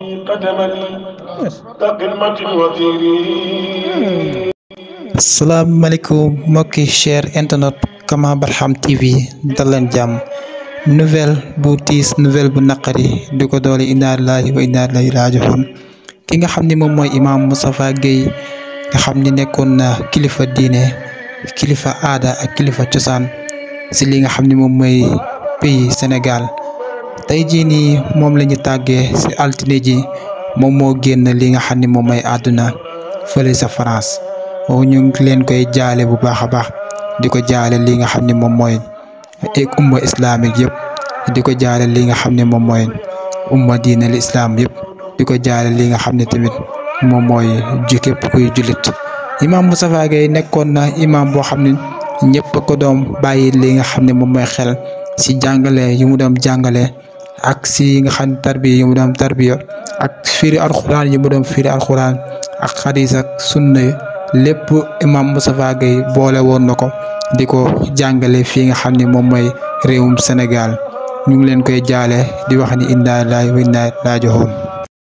قدما كقمة الوزير salaamaaleykum mbokki cher internet Kama Barham TV dal leen jàmm nouvelle bu tiis nouvelle bu naqari di ko doole inna lillahi wa inna ilayhi raaji'uun ki nga xam ni moom mooy imaam Moustapha Guèye nga xam ni nekkoon na kilifa diine kilifa aada ak kilifa cosaan si li nga xam ni moom mooy pays Sénégal tey jii nii moom la ñu tàggee si altine ji moom moo génn li nga xam ni moom mooy àdduna fële sa France. ñu ngi leen koy jaale bu baax a baax di ko jaale li nga xam ne moom mooy umma islamique yëpp di ko jaale li nga xam ne moom mooy umma diine l islam yëpp di ko jaale li nga xam ne tamit moom mooy ji képp kuy jullit imam Moustapha Guèye nekkoon na imam boo xam ne ñëpp ko doom bàyyi li nga xam ne moom mooy xel si jàngale yu mu doon jàngale ak si nga xam ne tarbiya yu mu doon tarbiya ak firi alxuraan yu mu doon firi alxuraan ak xadis ak sunna lépp imam Moustapha Guèye boole woon na ko di ko jàngale fii nga xam ne moom mooy réewum Sénégal ñu ngi leen koy jaale di wax ni inna lillahi wa inna ilayhi raaji'uun